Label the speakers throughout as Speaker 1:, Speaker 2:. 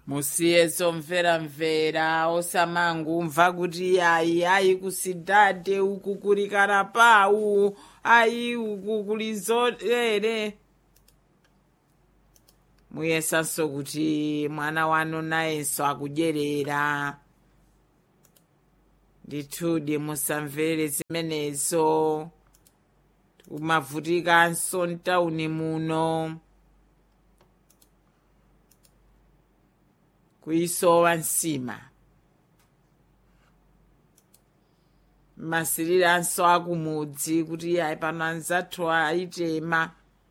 Speaker 1: musiyeso mveramvera osamangumva kuti ayi ayi kusidhadhe uku kuri karapau ayi uku kuli zotere muyesanso kuti mwana wanu nayenso akudyerera ndithudi musamvere zimenezo kumavutikanso mtawuni muno kuyisowa nsima masiriranso akumudzi kuti ayi pano anzathu ayitema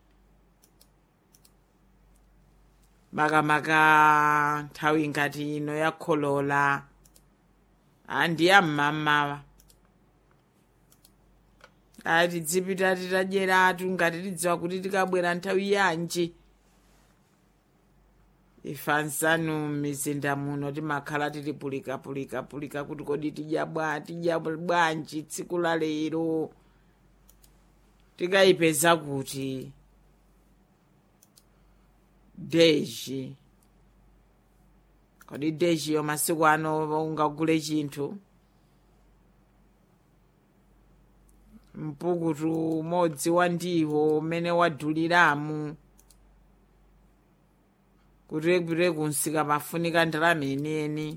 Speaker 1: makamaka nthawi ngati ino yakholola andiyam'mamawa ati tidzipita titadyeratu ngati tidziwa kuti tikabwera nthawi yanji ife nzanu m'mizinda muno timakhala tili pulikapulika kuti kodi tidya bwa tidya bwanji tsiku la lero tikayipeza kuti deji kodi deji yo masiku ano ungagule chinthu mpukutu umodzi wa ndiwo umene waduliramu kurekure kunsika pafunika ndalama yeniyeni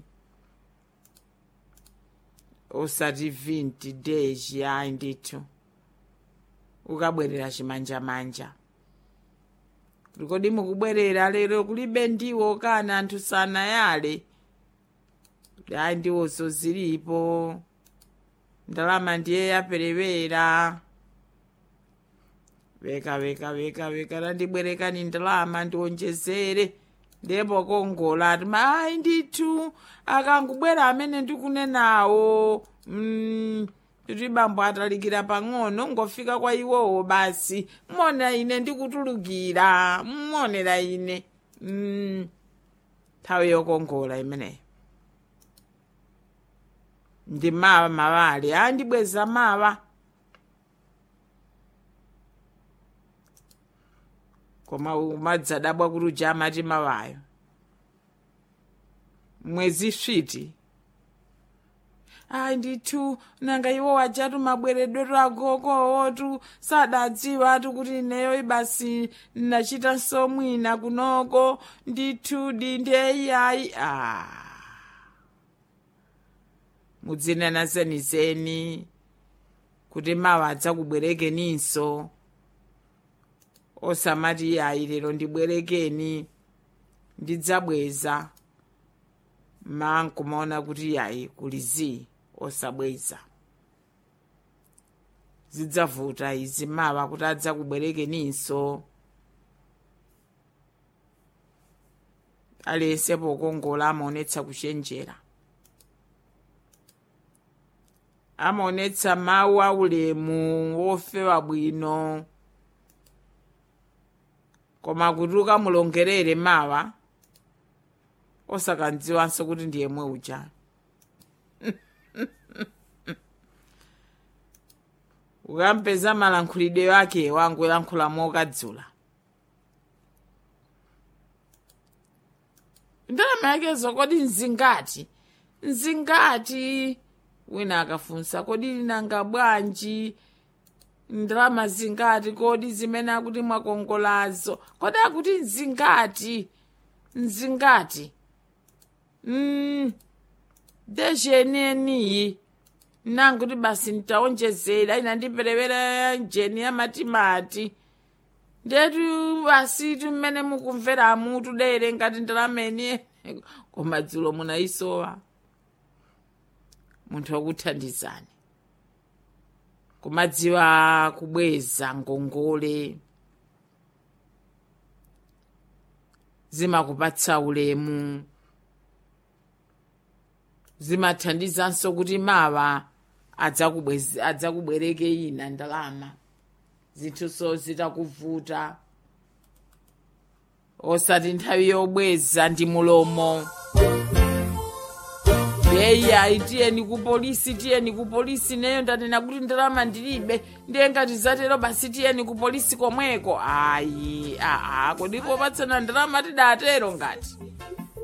Speaker 1: osati 20 deji ayi ndithu ukabwerera chimanjamanja kuti kodi mukubwerera lero kulibe ndiwo kana anthu sanayale ayi ndiwozo zilipo ndalama ndiye yaperewera veka veka veka veka tandibwerekani ndalama ndionjezere ndipo kongola ati ayi ndithu akangubwera amene ndikunenawo mm, kuti bambo atalikira pang'ono ngofika kwa iwowo basi mmona ine ndikutulukira mmonera ine mm, nthawi yokongola imeneyo ndi mawa mawali andibweza mawa koma umadzadabwa kuti uja amati mawayo mwezi switi ayi ndithu nanga iwo wajatu mabweredwetu agogowotu sadadziwa atu kuti ineyo ibasi ndachita mwina kunoko ndithu dindeyayi a mudzinena zenizeni kuti mawa adzakubwerekeninso osamati ayi lero ndibwerekeni ndidzabweza mankumaona kuti yayi kuli zii osabweza zidzavuta izi mawa kuti adzakubwerekeninso aliyense pokongola amaonetsa kuchenjera amaonetsa mawu aulemu wofewa bwino koma kuti ukamulongerere mawa osakandziwanso kuti ndiyemwe uja ukampeza malankhulidwe ake wangolankhula mokadzula ndalama yakezo kodi nzingati nzingati wina akafunsa kodi nanga bwanji ndalama zingati kodi zimene akuti mwakongolazo kodi akuti nzingati nzingati mm, dezheneniyi nanguti basi ntaonjezera ina ndiperewera jeni ya matimati ndetu basi tumene mukumvera mutu dere ngati ndalameni koma dzulo munayisowa munthu wakuthandizani kumadziwa kubweza ngongole zimakupatsa ulemu zimathandizanso kuti mawa adzakubwereke ina ndalama zinthuso zitakuvuta osati nthawi yobweza ndi mulomo yeyi tiyeni ku polisi tiyeni ku polisi neyo ndanena kuti ndalama ndilibe ndiye ngati zatero basi tiyeni ku polisi komweko ayi aa kodi popatsana ndalama tidatero ngati